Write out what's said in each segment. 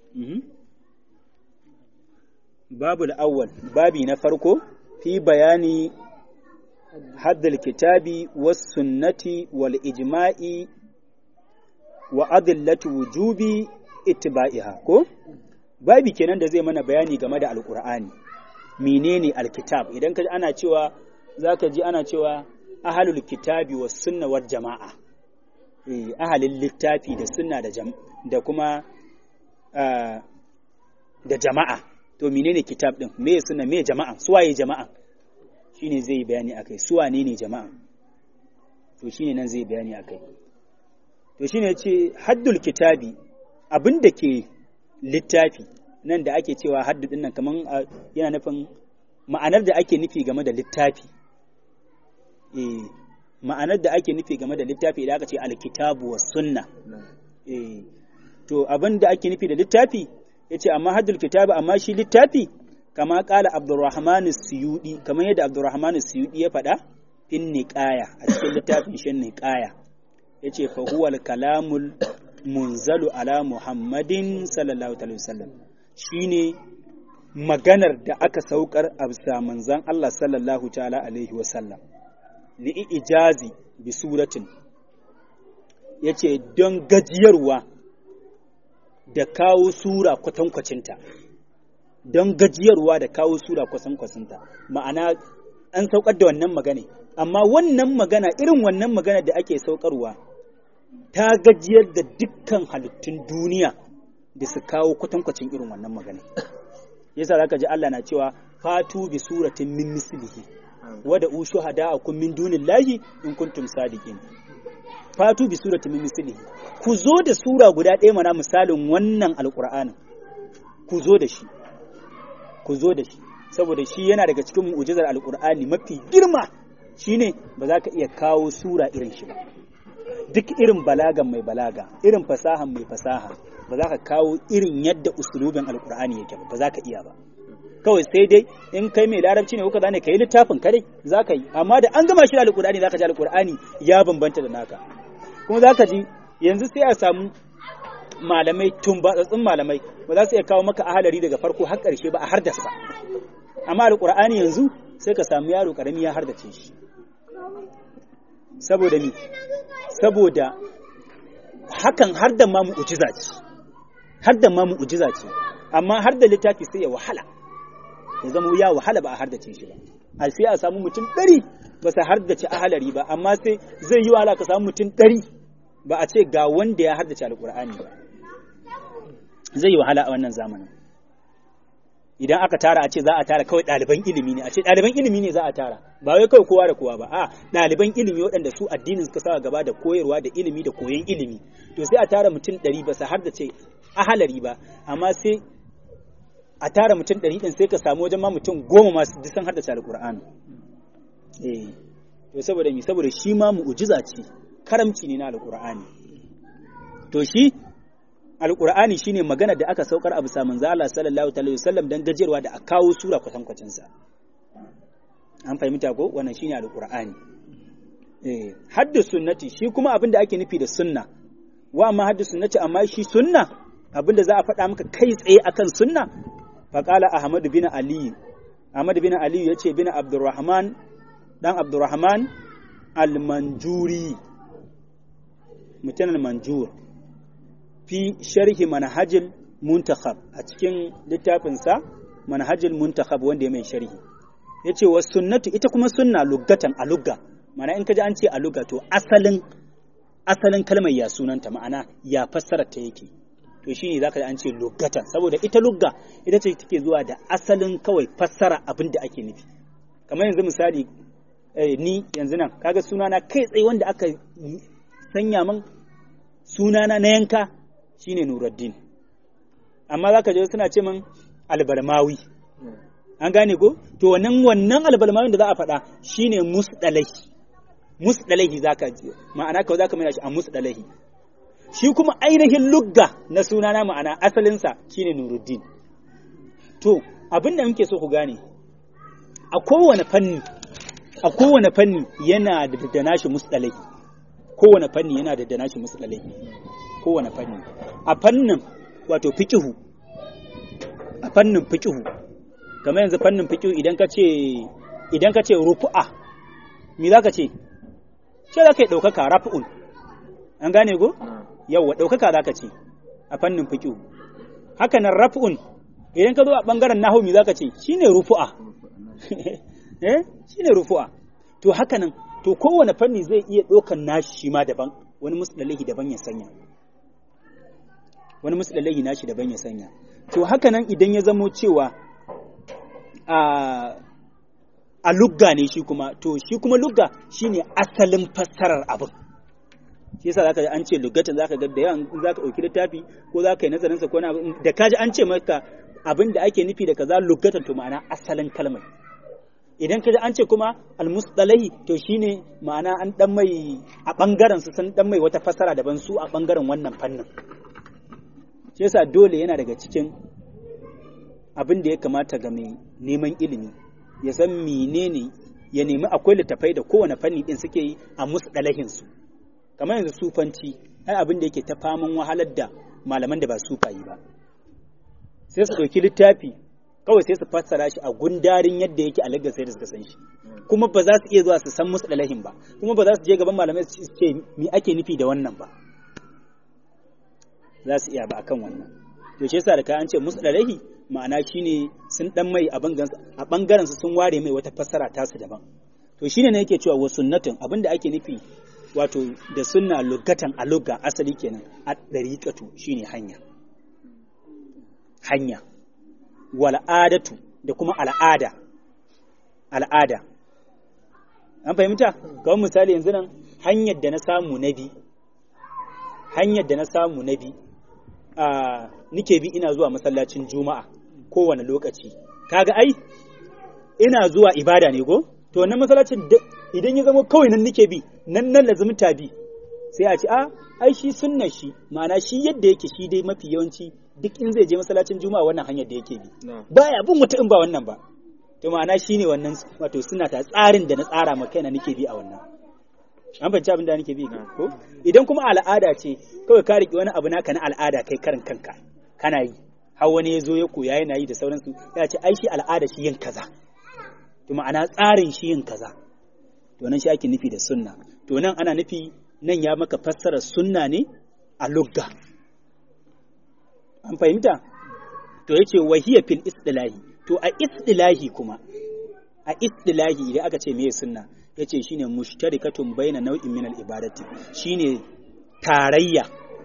babul awwal babi na farko fi bayani haddal kitabi was sunnati wal ijma'i wa adillati wujubi ittiba'iha ko babi kenan da zai mana bayani game da alqur'ani menene alkitab idan ka ana cewa zaka ji ana cewa ahalul kitabi was sunna wal jama'a eh ahalin littafi da sunna da da kuma da jama'a to menene kitab din me sunna me jama'a suwaye jama'a shine zai bayani akai suwane ne jama'a to shine nan zai bayani akai to shine yace haddul kitabi abin da ke littafi nan da ake cewa haddu din nan kaman yana nufin ma'anar da ake nufi game da littafi eh ma'anar da ake nufi game da littafi idan aka ce alkitabu was sunna eh to abin da ake nufi da littafi yace amma haddul kitabi amma shi littafi kama kala abdurrahman suyudi kamar yadda abdurrahman suyudi ya faɗa fin niqaya a cikin littafin shin niqaya yace fa huwa kalamul munzalu ala muhammadin sallallahu alaihi wasallam shine maganar da aka saukar a bisa manzan Allah sallallahu ta'ala alaihi wasallam li ijazi bi suratin yace don gajiyarwa da kawo sura kwatankwacinta don gajiyarwa da kawo sura kwatankwacinta ma'ana an saukar da wannan magana amma wannan magana irin wannan magana da ake saukarwa ta gajiyar da dukkan halittun duniya da su kawo kwatankwacin irin wannan magana yasa zaka ji Allah na cewa fatu bi suratin min mislihi wa da ushu hada'akum min dunillahi in kuntum sadiqin fatu bi suratin min mislihi ku zo da sura guda ɗaya mana misalin wannan alqur'anin ku zo da shi ku zo da shi saboda shi yana daga cikin mu'jizar alqur'ani mafi girma shine ba za ka iya kawo sura irin shi ba duk irin balagan mai balaga irin fasahan mai fasaha ba za ka kawo irin yadda usulubin alkur'ani yake ba za ka iya ba kawai sai dai in kai mai larabci ne kuka zane ka yi littafin kadai za ka yi amma da an gama shi da alkur'ani za ka ji alkur'ani ya bambanta da naka kuma za ka ji yanzu sai a samu malamai tumbatsatsun malamai ba za su iya kawo maka ahalari daga farko har ƙarshe ba a hardasa amma alkur'ani yanzu sai ka samu yaro karami ya hardace shi saboda mi saboda hakan har da ma mu'ujiza ce har da ma mu'ujiza ce amma har da littafi sai ya wahala ya zama ya wahala ba a hardace shi ba a sai a samu mutum ɗari ba su hardace ahalari ba amma sai zai yi wahala ka samu mutum ɗari ba a ce ga wanda ya hardace alƙur'ani ba zai yi wahala a wannan zamanin idan aka tara a ce za a tara kawai ɗaliban ilimi ne a ce ɗaliban ilimi ne za a tara ba wai kawai kowa da kowa ba a ɗaliban ilimi waɗanda su addinin suka sa gaba da koyarwa da ilimi da koyon ilimi to sai a tara mutum ɗari ba su har da ce ahalari ba amma sai a tara mutum ɗari ɗin sai ka samu wajen ma mutum goma masu disan har da ce alƙur'ani eh to saboda mi saboda shi ma mu'ujiza ce karamci ne na alƙur'ani to shi alƙur'ani shine magana da aka saukar a bisa manzo Allah sallallahu alaihi wasallam dan gajerwa da a kawo sura kwatankwacin sa an fahimta ko wannan shine alƙur'ani eh haddu sunnati shi kuma abin da ake nufi da sunna wa amma haddu sunnati amma shi sunna abin da za a faɗa maka kai tsaye akan sunna faqala ahmad bin ali ahmad bin ali yace bin abdurrahman dan abdurrahman al-manjuri mutanen manjur fi sharhi manhajil muntakhab a cikin littafinsa manhajil muntakhab wanda ya mai sharhi yace wa sunnatu ita kuma sunna luggatan a lugga ma'ana in kaji an ce a lugga to asalin asalin kalmar ya sunanta ma'ana ya fassara ta yake to shine zaka ji an ce luggatan saboda ita lugga ita ce take zuwa da asalin kawai fassara abin da ake nufi kamar yanzu misali ni yanzu nan kaga sunana kai tsaye wanda aka sanya min sunana na yanka shine Nuruddin amma zaka je suna ce min albarmawi an gane ko to wannan wannan albalmawin da za a faɗa shine musdalahi musdalahi zaka ji ma'ana kawai zaka mai shi a musdalahi shi kuma ainihin lugga na sunana ma'ana asalinsa shine Nuruddin to abin da muke so ku gane a kowane fanni a kowane fanni yana da da nashi musdalahi kowane fanni yana da da nashi musdalahi kowane fanni a fannin wato fikihu a fannin fiqhu kamar yanzu fannin fiqhu idan ka ce idan ka ce rufu'a me za ka ce ce za ka yi ɗaukaka rafu'un an gane go yawwa ɗaukaka za ka ce a fannin fiqhu haka nan rafu'un idan ka zo a ɓangaren nahu me za ka ce shine rufu'a eh shine rufu'a to haka nan to kowane fanni zai iya ɗaukan nashi shi ma daban wani musdalahi daban ya sanya wani musdalahi nashi daban ya sanya to haka nan idan ya zamo cewa a a lugga ne shi kuma to shi kuma lugga shine asalin fassarar abin shi yasa zaka ji an ce luggatan zaka ga da yawan zaka dauki littafi ko zaka yi nazarin sa ko na da kaji an ce maka abin da ake nufi da kaza luggatan to ma'ana asalin kalmar idan kaji an ce kuma almustalahi to shine ma'ana an dan mai a bangaren su sun dan mai wata fassara daban su a bangaren wannan fannin shi yasa dole yana daga cikin abin da ya kamata ga mai neman ilimi ya san menene ya nemi akwai littafai da kowane fanni din suke yi a musdalahin su kamar yanzu sufanci ai abin da yake ta faman wahalar da malaman da ba sufayi ba sai su ɗauki littafi kawai sai su fassara shi a gundarin yadda yake a lagos sai da suka san shi kuma ba za su iya zuwa su san musdalahin ba kuma ba za su je gaban malamai su ce me ake nufi da wannan ba za su iya ba akan wannan to shi yasa da ka an ce musdalahi ma'ana shine sun dan mai a bangaren su sun ware mai wata fassara tasu daban to shine ne yake cewa wa sunnatin abinda ake nufi wato da sunna lugatan a lugga asali kenan a dariqatu shine hanya hanya wal'adatu da kuma al'ada al'ada an fahimta kawai misali yanzu nan hanyar da na samu na bi hanyar da na samu na bi a nike bi ina zuwa masallacin juma'a kowane lokaci kaga ai ina zuwa ibada ne go to wannan masallacin idan ya zama kawai nan nike bi nan nan lazumta bi sai a ce a ai shi sunnar shi ma'ana shi yadda yake shi dai mafi yawanci duk in zai je masallacin juma'a wannan hanyar da yake bi baya bin wata in ba wannan ba to ma'ana shine wannan wato suna ta tsarin da na tsara ma kaina nake bi a wannan an fahimci abin da nake bi ko idan kuma al'ada ce kawai ka riki wani abu naka na al'ada kai karin kanka kana yi har wani ya zo ya koya yana yi da sauransu ya ce ai shi al'ada shi yin kaza to ma'ana tsarin shi yin kaza to nan shi ake nufi da sunna to nan ana nufi nan ya maka fassarar sunna ne a lugga an fahimta to yace wahiya fil istilahi to a istilahi kuma a istilahi idan aka ce meye sunna yace shine mushtarikatun baina nau'in min al ibadati shine tarayya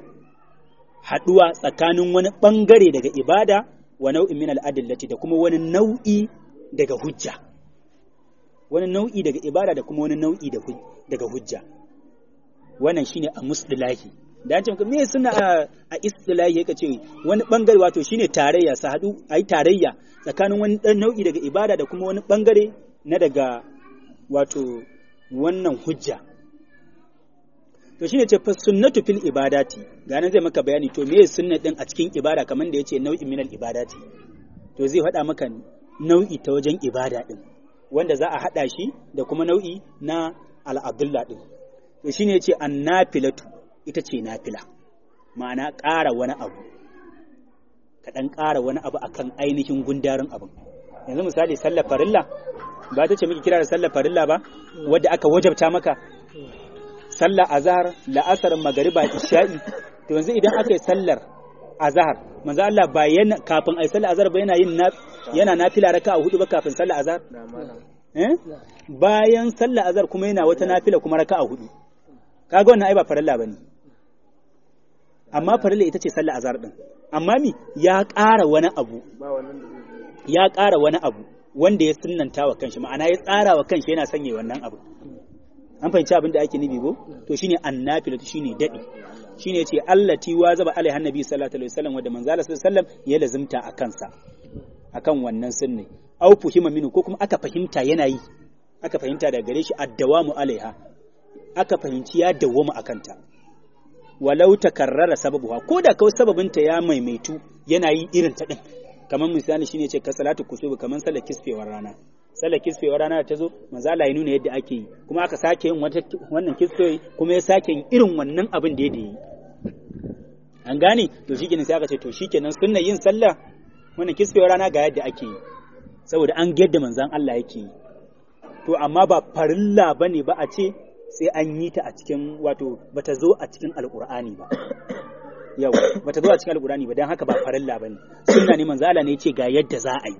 haduwa tsakanin wani bangare daga ibada wa nau'in min al adillati da kuma wani nau'i daga hujja wani nau'i daga ibada da kuma wani nau'i daga hujja wannan shine a musdilahi da an ce me suna a istilahi yake ce wani bangare wato shine tarayya su haɗu a yi tarayya tsakanin wani ɗan nau'i daga ibada da kuma wani bangare na daga wato wannan hujja to shine ce sunnatu fil ibadati ga nan zai maka bayani to me sunna din a cikin ibada kamar da yace nau'in minal ibadati to zai faɗa maka nau'i ta wajen ibada din wanda za a haɗa shi da kuma nau'i na al'adulla din to shine yace annafilatu ita ce nafila ma'ana ƙara wani abu ka ɗan ƙara wani abu akan ainihin gundarin abin yanzu misali sallar farilla ba ta ce miki kira da sallar farilla ba wadda aka wajabta maka sallar azhar la'asar magariba isha'i to yanzu idan aka yi sallar azhar manzo Allah ba yana kafin ai sallar azhar ba yana yin yana nafila raka'a hudu ba kafin sallar azhar eh bayan sallar azhar kuma yana wata nafila kuma raka'a hudu kaga wannan ai ba farilla bane amma farilla ita ce sallar azhar din amma mi ya ƙara wani abu ya ƙara wani abu wanda ya sunnanta wa kanshi ma'ana ya tsara wa kanshi yana sanya wannan abu an fahimci abin da ake nufi ko to shine annafila shine dadi shine yace allati wa zaba alaiha annabi sallallahu alaihi wasallam wanda manzo Allah sallallahu alaihi wasallam ya lazimta a kansa akan wannan sunne au fuhima minu ko kuma aka fahimta yana yi aka fahimta daga gare shi addawamu alaiha aka fahimci ya dawwama akanta walau takarrara sababuha ko da kawai sababinta ya maimaitu yana yi irin ta din kamar misali shine ce ka salatu kusubu kamar sallar kisfewar rana sallar kisfewar rana ta zo manzo Allah ya nuna yadda ake yi kuma aka sake yin wata wannan kisfewi kuma ya sake yin irin wannan abin da ya yi an gane to shikenan sai aka ce to shikenan sunna yin sallah wannan kisfewar rana ga yadda ake yi saboda an yadda manzan Allah yake yi to amma ba farilla bane ba a ce sai an yi ta a cikin wato bata zo a cikin alkur'ani ba yau bata zo a cikin alkur'ani ba dan haka ba farilla bane sunna ne manzo Allah ne yace ga yadda za a yi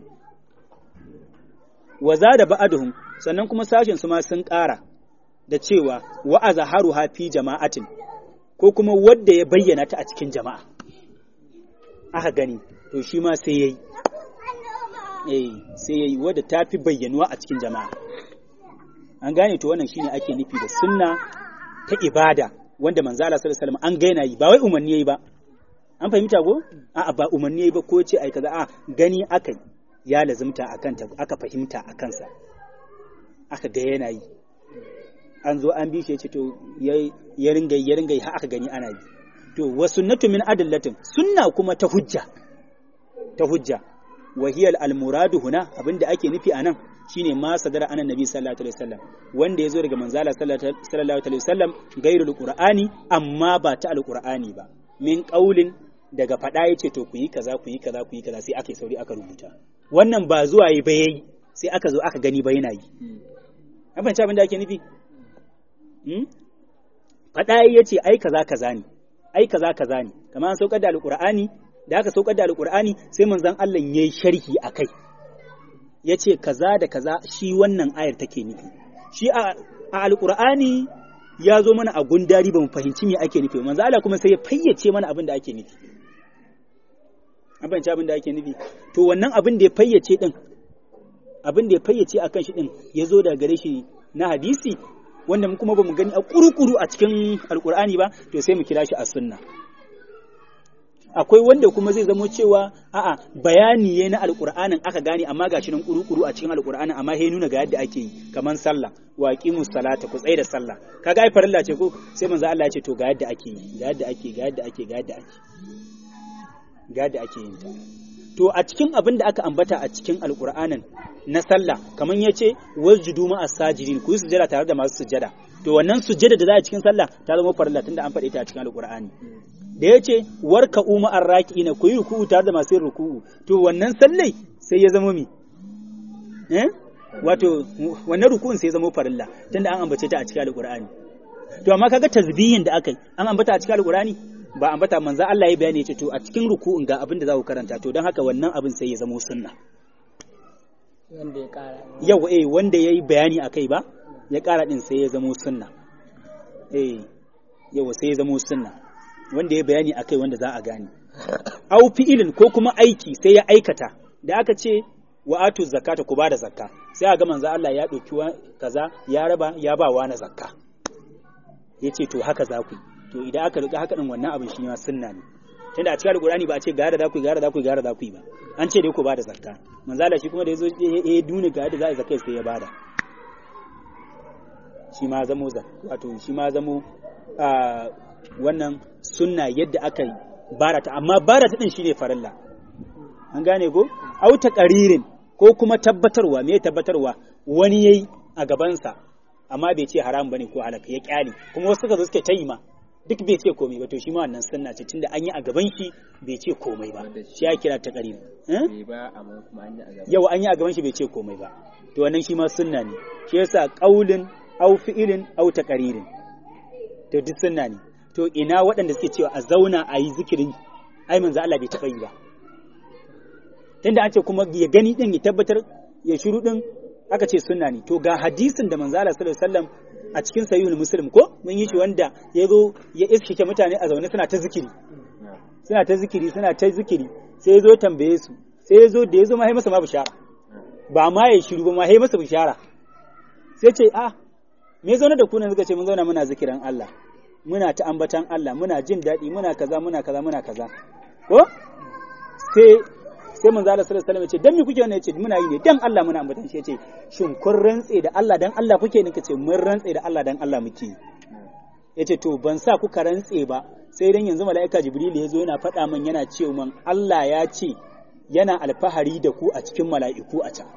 wa zada ba'aduhum sannan kuma sashin su ma sun ƙara da cewa wa azharuha fi jama'atin ko kuma wanda ya bayyana ta a cikin jama'a aka gani to shi ma sai yayi eh sai yayi wanda ta fi bayyanuwa a cikin jama'a an gane to wannan shine ake nufi da sunna ta ibada wanda manzo Allah sallallahu alaihi wasallam an gaina yi ba wai umarni yayi ba an fahimta ko a'a ba umarni yayi ba ko ce ai kaza a gani akai ya lazimta akan ta aka fahimta akan sa aka ga yana yi an zo an bi shi ce to ya ringa ya ringa har aka gani ana yi to wa sunnatu min adallatin sunna kuma ta hujja ta hujja wa hiya al muradu huna abinda ake nufi anan shine ma sadara anan nabi sallallahu alaihi wasallam wanda yazo daga manzala sallallahu alaihi wasallam gairul qur'ani amma ba ta alqur'ani ba min qaulin daga fada yace to ku yi kaza ku yi kaza ku yi kaza sai aka yi sauri aka rubuta wannan ba zuwa yi ba yayi sai aka zo aka gani ba yana yi an fahimci abin da ake nufi fada yace ai kaza kaza ne ai kaza kaza ne kamar an saukar da alqur'ani da aka saukar da alqur'ani sai manzon Allah yayi sharhi akai ya ce kaza da kaza shi wannan ayar take nufi shi a alkur'ani ya zo mana a gundari ba mu fahimci me ake nufi manzo Allah kuma sai ya fayyace mana abin da ake nufi an fahimci abin da ake nufi to wannan abin da ya fayyace din abin da ya fayyace akan shi din ya zo daga gare shi na hadisi wanda mu kuma ba mu gani a kurukuru a cikin alkur'ani ba to sai mu kira shi a sunna akwai wanda kuma zai zamo cewa a'a bayani ne na alqur'anin aka gane amma gashi nan kuru-kuru a cikin alqur'anin amma he nuna ga yadda ake yi kaman sallah wa qimus salata ku tsaye da sallah kaga ai farilla ce ko sai manzo Allah ya ce to ga yadda ake yi ga yadda ake ga yadda ake ga yadda ake ga yadda ake yin ta to a cikin abin da aka ambata a cikin alqur'anin na sallah kaman yace wasjudu ma as-sajidin ku yi sujada tare da masu sujada to wannan sujada da za a cikin sallah ta zama farilla tunda an faɗe ta a cikin alqur'ani da ya ce warka uma an raki na ku yi ruku'u tare da masu yin ruku'u to wannan sallai sai ya zama mi eh wato wannan ruku'un sai ya zama farilla tunda an ambace ta a cikin alqur'ani to amma kaga tasbihin da aka yi an ambata a cikin alqur'ani ba ambata manzo Allah ya bayani ya ce to a cikin ruku'un ga abin da za ku karanta to don haka wannan abin sai ya zama sunna wanda ya kara yawa eh wanda yayi bayani akai ba ya kara din sai ya zama sunna eh yawa sai ya zama sunna wanda ya bayani akai wanda za a gane au fi'ilin ko kuma aiki sai ya aikata da aka ce wa atu zakata ku bada zakka sai a ga manzo Allah ya dauki kaza ya raba ya ba wa na zakka yace to haka za ku to idan aka rika haka din wannan abin shi ma sunna ne tunda a cikin alqur'ani ba a ce gara da ku gara da ku gara da ku ba an ce dai ku bada zakka manzo Allah shi kuma da yazo ya duna ga yadda za a zakkai sai ya bada shi ma zamo wato shi ma zamo wannan sunna yadda aka yi barata amma barata din shine farilla an gane ko auta qaririn ko kuma tabbatarwa me tabbatarwa wani yayi a gabansa amma bai ce haram bane ko halaka ya kyale kuma wasu suka zo suke tayi ma duk bai ce komai ba to shi ma wannan sunna ce tunda an yi a gaban shi bai ce komai ba shi ya kira ta qarin yau an yi a gaban shi bai ce komai ba to wannan shi ma sunna ne shi yasa qaulin au fi'ilin au taqririn to duk sunna ne to ina waɗanda suke cewa a zauna a yi zikirin ai manzo Allah bai taɓa yi ba tunda an ce kuma ya gani din ya tabbatar ya shiru din aka ce sunna ne to ga hadisin da manzo Allah sallallahu alaihi wasallam a cikin sahihul muslim ko mun yi shi wanda ya zo ya iskike mutane a zaune suna ta zikiri suna ta zikiri suna ta zikiri sai ya zo tambaye su sai ya zo da ya zo ma masa ma bishara ba ma ya shiru ba ma ya masa bishara sai ce ah me zaune da ku ne suka ce mun zauna muna zikiran Allah muna ta ambatan Allah muna jin daɗi muna kaza muna kaza muna kaza ko sai sai manzo Allah sallallahu alaihi wasallam ya ce dan me kuke wannan yace muna yi ne dan Allah muna ambatan shi yace shin kun rantse da Allah dan Allah kuke ne kace mun rantse da Allah dan Allah muke yace to ban sa kuka rantse ba sai dan yanzu mala'ika Jibril ya zo yana faɗa min yana ce man Allah ya ce yana alfahari da ku a cikin mala'iku a can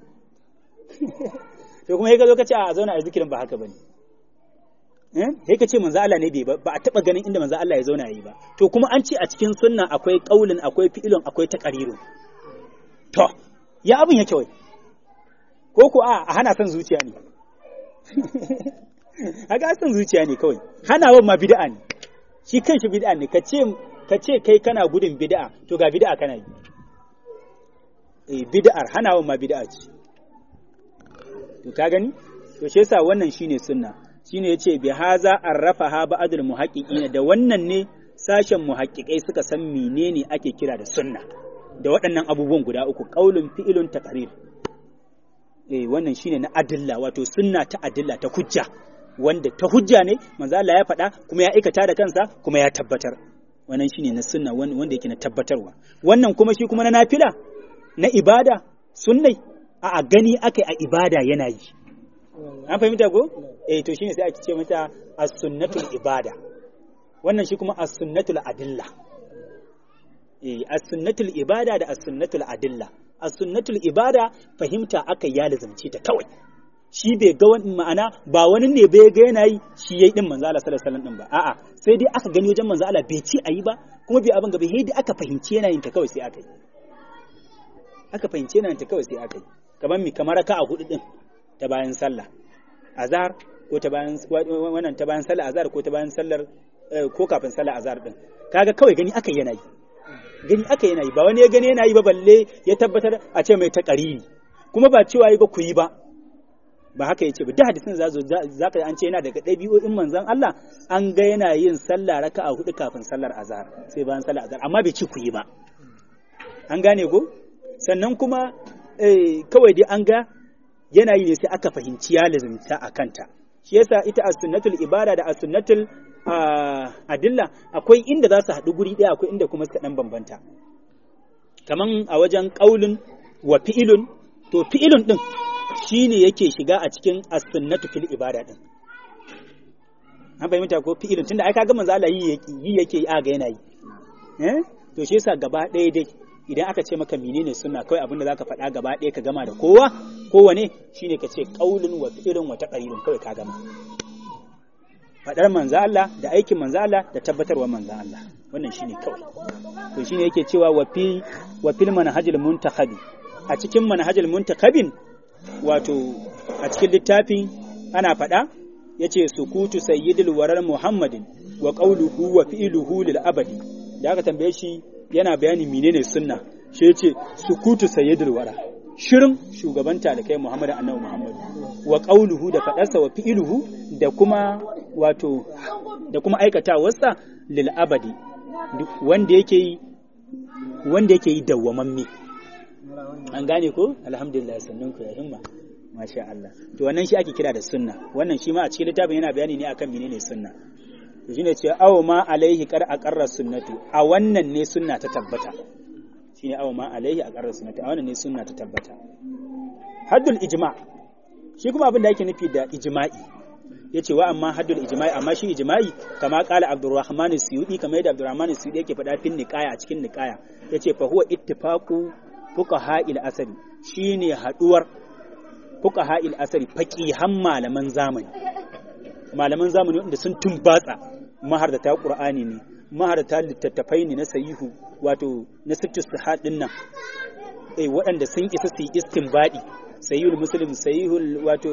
to kuma sai ka zo ka ce a zauna a zikirin ba haka bane sai ka ce manzo Allah ne bai ba a taba ganin inda manzo Allah ya zauna yi ba to kuma an ce a cikin sunna akwai qaulin akwai fi'ilun akwai taqrirun to ya abin yake wai ko ko a hana son zuciya ne haka son zuciya ne kawai hanawan ma bid'a ne shi kanshi bid'a ne ka ce ka ce kai kana gudun bid'a to ga bid'a kana yi eh bid'ar hanawan ma bid'a ce to ka gani to shi yasa wannan shine sunna shine yace bi haza arrafaha ba'dul muhaqqiqin da wannan ne sashen muhaqqiqai suka san menene ake kira da sunna da waɗannan abubuwan guda uku qaulun fi'ilun taqrir eh wannan shine na adilla wato sunna ta adilla ta hujja wanda ta hujja ne manzo Allah ya faɗa kuma ya aikata da kansa kuma ya tabbatar wannan shine na sunna wanda yake na tabbatarwa wannan kuma shi kuma na nafila na ibada sunnai a gani akai a ibada yana yi an fahimta ko eh to shine sai ake ce mata as-sunnatul ibada wannan shi kuma as-sunnatul adilla eh as-sunnatul ibada da as-sunnatul adilla as-sunnatul ibada fahimta aka ya lazumce ta kawai shi bai ga wani ma'ana ba wani ne bai ga yana yi shi yayi din manzo Allah sallallahu alaihi wasallam din ba a'a sai dai aka gani wajen manzo Allah bai ci ayi ba kuma bai abin gaba sai dai aka fahimci yana yin ta kawai sai aka yi aka fahimci yana yin ta kawai sai aka yi kamar mi kamar ka a hudu din ta bayan sallah azhar ko ta bayan wannan ta bayan sallah azhar ko ta bayan sallar ko kafin sallar azhar din kaga kawai gani aka yana yi gani aka yana yi ba wani ya gani yana yi ba balle ya tabbatar a ce mai ta qariri kuma ba cewa yi ba ku yi ba ba haka yace ba da hadisin za zo za ka an ce yana daga ɗabi'o'in manzon Allah an ga yana yin sallah raka'a hudu kafin sallar azhar sai bayan sallar azhar amma bai ci ku yi ba an gane ko sannan kuma kawai dai an ga yana yi ne sai aka fahimci ya lazimta a kanta shi yasa ita as-sunnatul ibada da as-sunnatul adilla akwai inda za su haɗu guri ɗaya akwai inda kuma suka ɗan bambanta kaman a wajen ƙaulun wa fi'ilun to fi'ilun ɗin shine yake shiga a cikin as-sunnatu fil ibada ɗin an fahimta ko fi'ilun tunda ai kaga manzo Allah yi yake yi aga yana yi eh to shi yasa gaba ɗaya dai idan aka ce maka menene sunna kawai abinda zaka faɗa gaba ɗaya ka gama da kowa kowane shine ka ce qaulun wa fi'lun wa taqrirun kawai ka gama faɗar manzo Allah da aikin manzo Allah da tabbatarwar manzo Allah wannan shine kawai to shine yake cewa wa fi wa fil manhajil muntakhabi a cikin manhajil muntakhabin wato a cikin littafin ana faɗa yace sukutu sayyidul warar muhammadin wa qawluhu wa fi'luhu lil abadi da aka tambaye shi yana bayani menene sunna shi yace sukutu sayyidul wara shirin shugabanta da kai Muhammadu annabi Muhammadu wa qauluhu da fadarsa wa fi'iluhu da kuma wato da kuma aikatawarsa lil abadi wanda yake yi wanda yake yi dawwamamme an gane ko alhamdulillah sannan ku ya himma masha Allah to wannan shi ake kira da sunna wannan shi ma a cikin littafin yana bayani ne akan menene sunna to shine ce aw ma alaihi qar aqarra sunnatu a wannan ne sunna ta tabbata shine aw ma alaihi aqarra sunnatu a wannan ne sunna ta tabbata haddul ijma shi kuma abin da yake nufi da ijma'i yace wa amma haddul ijma'i amma shi ijma'i kama qala abdurrahman as-suyudi kamar yadda abdurrahman as-suyudi yake faɗa fin niqaya a cikin niqaya yace fa huwa ittifaqu fuqaha al-asri shine haduwar fuqaha al-asri faqihan malaman zamani malaman zamani wanda sun tumbatsa maharata qur'ani ne maharata littattafai ne na sahihu wato na sittu sahad din nan eh waɗanda sun isa su yi istinbadi sahihul muslim sahihul wato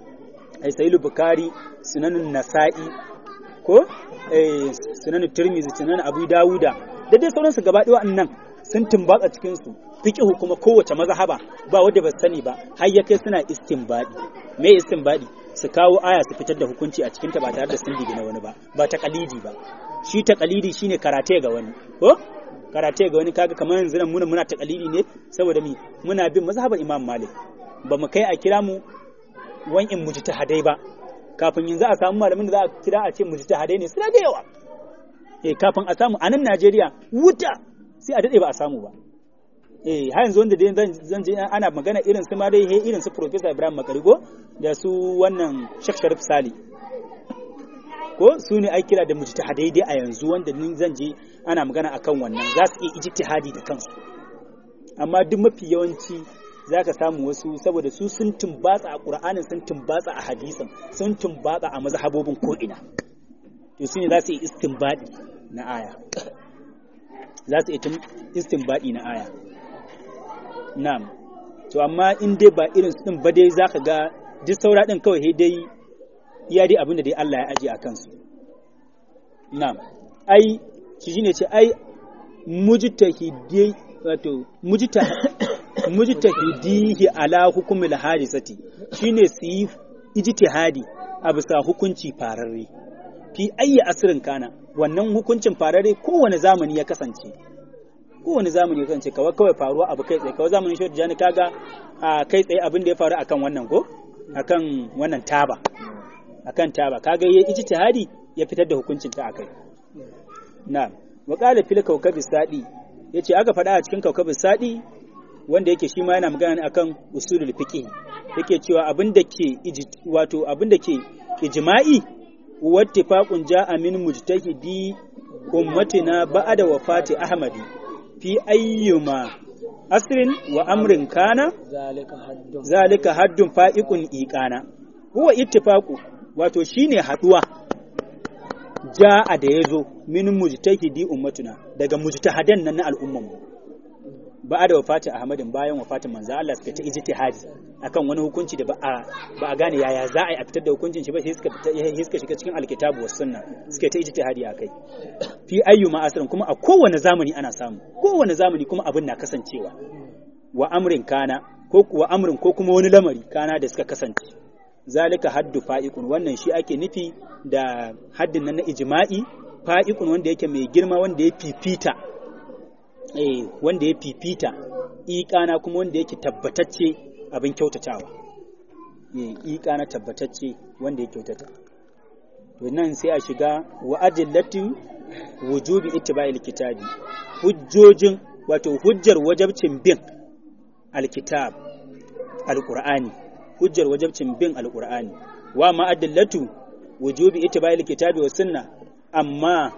ai sahihul bukhari sunanun nasa'i ko eh sunanun tirmizi sunan abu dawuda da dai sauransu gaba ɗaya waɗannan sun tumbatsa cikin su fiqhu kuma kowace mazhaba ba wanda ba sani ba har ya kai suna istinbadi me istinbadi su kawo aya su fitar da hukunci a cikinta ba tare da sun na wani ba ba ta kalidi ba shi ta kalidi shine karate ga wani ko karate ga wani kaga kamar yanzu nan muna muna ta kalidi ne saboda mi muna bin mazhabar Imam Malik ba mu kai a kira mu wan'in mujtahadai ba kafin yanzu a samu malamin da za a kira a ce mujtahadai ne suna da yawa eh kafin a samu a nan Najeriya wuta sai a dade ba a samu ba eh har yanzu wanda dai zan je ana magana irin su ma dai irin su Professor Ibrahim Makarigo da su wannan Sheikh Sharif Sali ko su ne ai kira da mujtahadai dai a yanzu wanda ni zan je ana magana akan wannan za su iya ijtihadi da kansu amma duk mafi yawanci za ka samu wasu saboda su sun tumbatsa a ƙur'anin sun tumbatsa a hadisin sun tumbatsa a mazhabobin ko'ina to su ne za su yi istinbadi na aya za su yi istinbadi na aya na'am to amma in dai ba irin su din ba dai zaka ga duk saura din kawai sai dai iya dai abin da dai Allah ya aje a kansu na'am ai shi shine ce ai mujtahidi wato mujta mujtahidihi ala hukumil hadisati shine su yi ijtihadi a bisa hukunci fararre fi ayyi asirin kana wannan hukuncin fararre kowane zamani ya kasance kowane zamani ya kasance kawai kawai faruwa abu kai tsaye kawai zamanin shi jani kaga a kai tsaye abin da ya faru akan wannan ko akan wannan taba akan taba kaga yayi ijtihadi ya fitar da hukuncin ta akai na'am wa qala fil kawkabi sadi yace aka faɗa a cikin kawkabi sadi wanda yake shi ma yana magana ne akan usulul fiqh yake cewa abin da ke wato abin da ke ijma'i wattifaqun ja'a min mujtahidi ummatina ba'da wafati ahmadi fi ayyuma asrin wa amrin kana zalika haddun zalika haddun fa'iqun iqana huwa ittifaqu wato shine haduwa ja'a da yazo min mujtahidi ummatuna daga mujtahadan nan na al'umman mu ba da wafatin Ahmadin bayan wafatin manzo Allah suka ta ijtihadi akan wani hukunci da ba a ba a gane yaya za a yi a fitar da hukuncin shi ba sai suka fita sai suka shiga cikin alkitabu was sunna suka ta ijtihadi akai fi ayyuma asrin kuma a kowane zamani ana samu kowane zamani kuma abin na kasancewa wa amrin kana ko kuwa amrin ko kuma wani lamari kana da suka kasance zalika haddu fa'iqun wannan shi ake nufi da haddin nan na ijma'i fa'iqun wanda yake mai girma wanda ya fifita eh wanda ya fifita iƙana kuma wanda yake tabbatacce abin kyautatawa eh iƙana tabbatacce wanda ya kyautata to nan sai a shiga wa adillatu wujubi ittiba'il kitabi hujjojin wato hujjar wajabcin bin alkitab alqur'ani hujjar wajabcin bin alqur'ani wa ma adillatu wujubi ittiba'il kitabi was sunna amma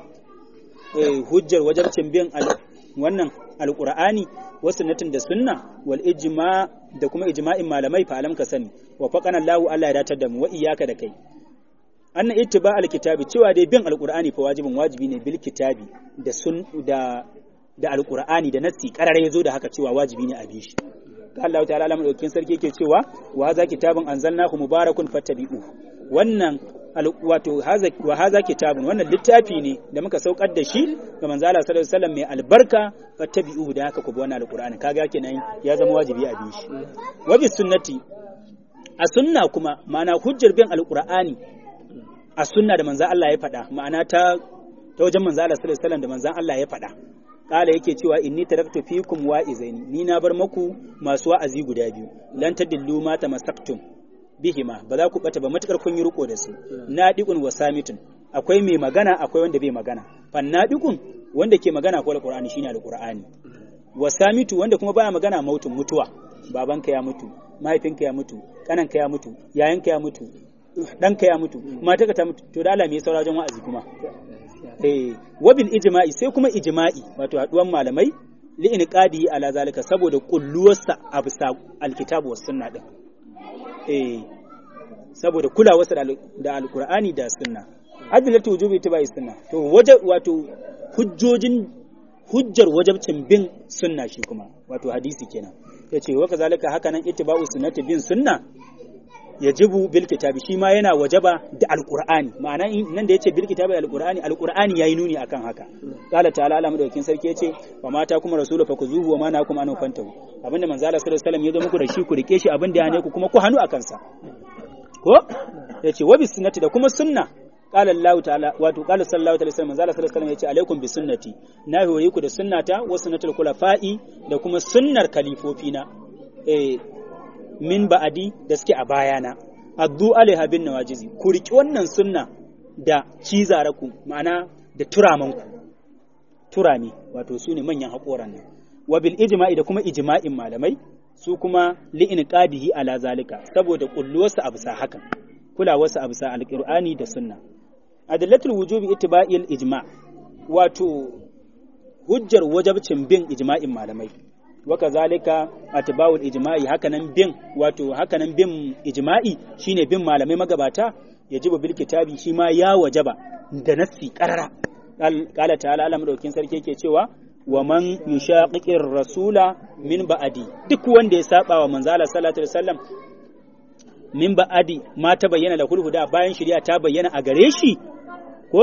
eh, hujjar wajabcin bin al wannan alqur'ani wa sunnatin da sunna wal ijma da kuma ijma'in malamai fa alam ka sani wa faqana Allahu Allah ya datar da mu wa iyyaka da kai anna ittiba alkitabi cewa dai bin alqur'ani fa wajibin wajibi ne bil kitabi da sun da da alqur'ani da nassi karare yazo da haka cewa wajibi ne a bi shi ka Allah ta'ala alamu daukin sarki yake cewa wa hadha kitabun anzalnahu mubarakun fattabi'u wannan wato wa haza kitabun wannan littafi ne da muka saukar da shi ga manzo Allah sallallahu alaihi wasallam mai albarka fattabi'u da haka ku bi wannan alqur'ani kaga kenan ya zama wajibi a bi shi wa bi sunnati a sunna kuma ma'ana hujjar bin alqur'ani a sunna da manzo Allah ya faɗa ma'ana ta ta wajen manzo Allah sallallahu alaihi wasallam da manzo Allah ya faɗa kala yake cewa inni taraktu fikum wa'izaini ni na bar maku masu wa'azi guda biyu lan tadillu ma tamassaktum bihima ba za ku bata ba matukar kun yi riko da su nadiqun wa samitun akwai mai magana akwai wanda bai magana fan nadiqun wanda ke magana ko alqur'ani shine alqur'ani wa samitu wanda kuma baya magana mautun mutuwa babanka ya mutu mahaifinka ya mutu kananka ya mutu yayanka ya mutu ɗanka ya mutu matarka ta mutu to da Allah me ya saura wajen wa'azi kuma eh wabil ijma'i sai kuma ijma'i wato haduwan malamai li inqadi ala zalika saboda kulluwarsa a bisa alkitabu was sunna din eh saboda kulawarsa da alqur'ani da sunna adillatu wujubi tibai sunna to waje wato hujjojin hujjar wajabcin bin sunna shi kuma wato hadisi kenan yace wa kazalika haka nan ittiba'u sunnati bin sunna yajibu bil kitabi shi ma yana wajaba da alqur'ani ma'ana nan da yace bil kitabi alqur'ani alqur'ani yayi nuni akan haka qala ta'ala Allah madaukin sarki yace wa mata kuma rasulu fakuzuhu wa ma nakum an fantahu abinda manzo Allah sallallahu alaihi wasallam ya zo muku da shi ku rike shi abinda ya ne ku kuma ku hannu akan sa ko yace wa bis sunnati da kuma sunna qala Allah ta'ala wato qala sallallahu alaihi wasallam manzo Allah sallallahu alaihi wasallam yace alaikum bis sunnati na hore ku da sunnata wa sunnatul khulafa'i da kuma sunnar kalifofina eh min ba'adi da suke a bayana addu alaiha bin nawajizi ku riki wannan sunna da cizaraku ma'ana da turamanku turami wato su ne manyan haƙoran nan wa bil ijma'i da kuma ijma'in malamai su kuma li inqadihi ala zalika saboda kulluwarsa a bisa hakan kulawarsa a bisa alqur'ani da sunna adillatul wujubi ittiba'il ijma' wato hujjar wajabcin bin ijma'in malamai waka zalika atba'ul ijma'i hakanan bin wato hakanan bin ijma'i shine bin malamai magabata yajibu bil kitabi shi ma ya wajaba da nassi qarara qala ta'ala Allah madaukin sarki yake cewa wa man yushaqiqir rasula min ba'adi duk wanda ya saba wa manzo Allah sallallahu alaihi wasallam min ba'adi ma ta bayyana da hulhuda bayan shari'a ta bayyana a gare shi ko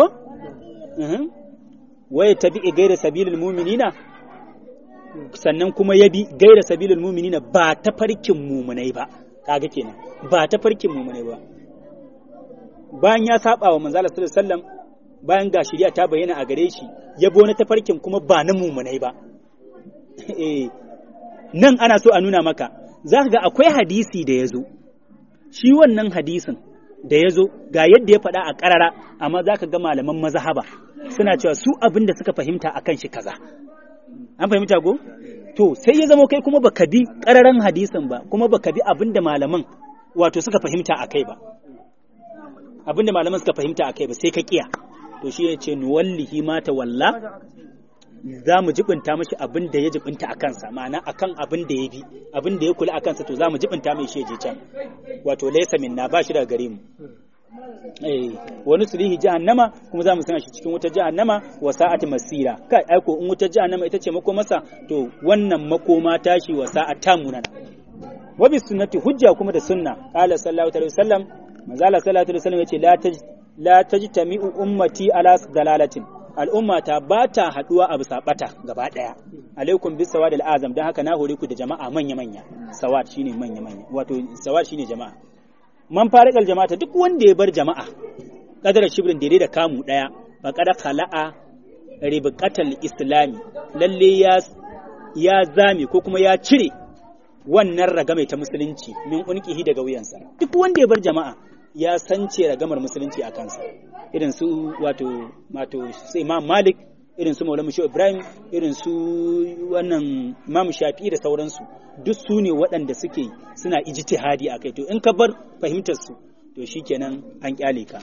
waya tabi gaira sabilil mu'minina sannan kuma ya bi gaira sabilil mu'minina ba ta farkin mumunai ba kaga kenan ba ta farkin mumunai ba bayan ya saba wa manzo Allah sallallahu alaihi wasallam bayan ga shari'a ta bayyana a gare shi ya bi wani tafarkin kuma ba na mumunai ba eh nan ana so a nuna maka za ka ga akwai hadisi da ya zo shi wannan hadisin da ya zo ga yadda ya faɗa a ƙarara amma za ka ga malaman mazahaba suna cewa su abin da suka fahimta a kan shi kaza an fahimta ko to sai ya zama kai kuma baka bi ƙararan hadisin ba kuma baka bi abin da malaman wato suka fahimta a kai ba abin da malaman suka fahimta a kai ba sai ka kiya to shi ya ce nuwallihi mata walla za mu jibinta mashi abin da ya jibinta a kansa ma'ana akan abin da ya bi abin da ya kula a kansa to za mu jibinta mai shi je can wato laysa minna ba shi daga gare mu eh wani sulihi jahannama kuma za mu sanya shi cikin wutar jahannama wa sa'ati masira kai aiko in wutar jahannama ita ce makomarsa to wannan makoma tashi wa sa'at tamunan wa bi sunnati hujja kuma da sunna qala sallallahu alaihi wasallam manzo Allah sallallahu alaihi wasallam yace la taj la tajtami'u ummati ala dalalatin al'ummata ba ta haɗuwa a bisa ɓata gaba ɗaya alaikum bis sawad al'azam don haka na hore ku da jama'a manya manya sawad shine manya manya wato sawad shine jama'a man farikal jama'a duk wanda ya bar jama'a kadar shibrin daidai da kamu ɗaya fa kada khala'a ribqatal islami lalle ya ya zame ko kuma ya cire wannan ragame ta musulunci min unqihi daga wuyansa duk wanda ya bar jama'a ya sance ragamar musulunci a kansa irin su wato wato sai Imam Malik irin su Maulana Musho Ibrahim irin su wannan Imam Shafi'i da sauransu duk su ne waɗanda suke suna ijtihadi a kai to in ka bar fahimtar su to shikenan an kyale ka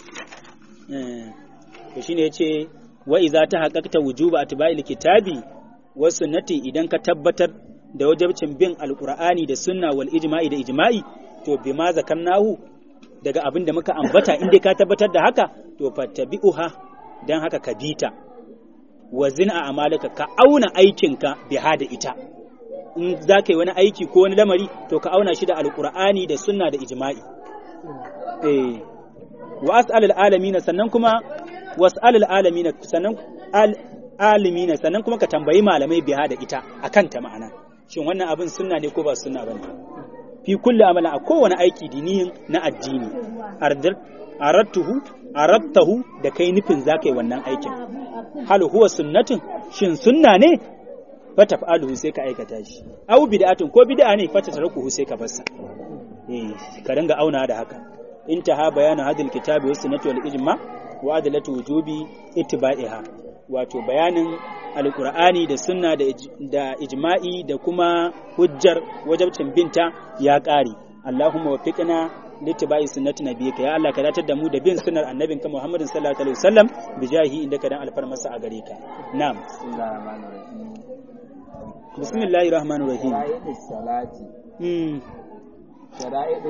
to shine yace wa idza ta haqqaqta wujuba atba'il kitabi wa sunnati idan ka tabbatar da wajibcin bin alqur'ani da sunna wal ijma'i da ijma'i to bima zakarnahu daga abin da muka ambata inda ka tabbatar da haka to fattabi'uha dan haka ka bita wa zina a amalaka ka auna aikinka biha da ita in za ka yi wani aiki ko wani lamari to ka auna shi da alkur'ani da sunna da ijma'i eh wa as'alul alamin sannan kuma was'alul alamin sannan alimina sannan kuma ka tambayi malamai biha da ita akan ta ma'ana shin wannan abin sunna ne ko ba sunna bane fi kulli amala a kowane aiki diniyin na addini arattuhu arattahu da kai nufin za ka yi wannan aikin hal huwa sunnatin shin sunna ne fa taf'aluhu sai ka aikata shi aw bid'atun ko bid'a ne fa tatrukuhu sai ka barsa eh ka dinga auna da haka intaha bayanu hadil kitabi was sunnati wal ijma wa adalatu wujubi ittiba'iha wato bayanin alkur'ani da sunna da ijma'i da kuma hujjar wajabcin binta ya ƙare Allahumma waffiqna littiba'i sunnati nabiyika ya Allah ka datar da mu da bin sunnar annabinka Muhammadin sallallahu alaihi wasallam bijahi inda ka dan alfarmasa a gare ka na'am bismillahir rahmanir rahim salati mm shara'idu